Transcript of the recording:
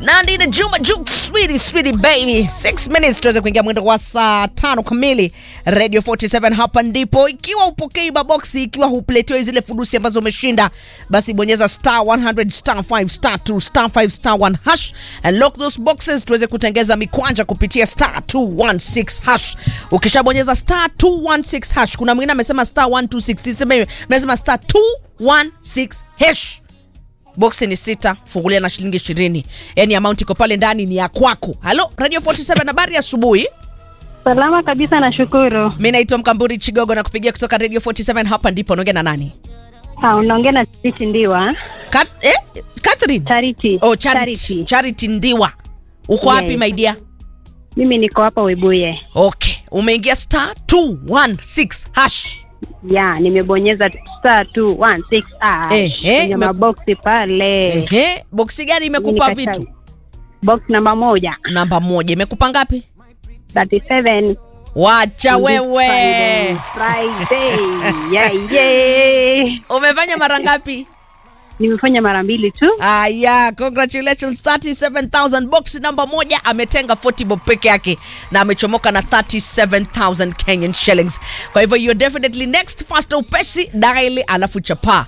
Nandi na Juma Juk, sweetie sweetie baby. 6 minutes tuweze kuingia mwendo wa saa tano kamili. Radio 47 hapa ndipo. Ikiwa upokei maboksi, ikiwa hupletewi zile fudusi ambazo umeshinda, basi bonyeza star 100 star 5 star 2 star 5 star 1 hash and lock those boxes tuweze kutengeza mikwanja kupitia star 216 hash. Ukishabonyeza star 216 hash, kuna mwingine amesema star 126, sema amesema star 216 hash boksi ni sita fungulia na shilingi ishirini yani amount iko pale ndani ni ya kwako halo radio 47 habari asubuhi Salama kabisa, nashukuru. mi naitwa mkamburi chigogo na kupigia kutoka radio 47 hapa ndipo naongea na nani Ah, unaongea na Charity Ndiwa. Kat, eh? catherine Charity. oh, charity. charity ndiwa uko wapi Yes. my dear Mimi niko hapa Webuye. okay umeingia star 216 hash Ya, nimebonyeza star 216 ah, Eh, eh, kwenye me- maboksi pale. ehe boksi gani imekupa Nikachagua. vitu Box namba moja namba moja imekupa ngapi 37 wacha wewe Friday. Friday. yeah, yeah. umefanya mara ngapi Nimefanya mara mbili tu. Aya, congratulations 37000 box namba moja ametenga 40 bob peke yake na amechomoka na 37000 Kenyan shillings. Kwa hivyo you're definitely next fast upesi dial alafu chapa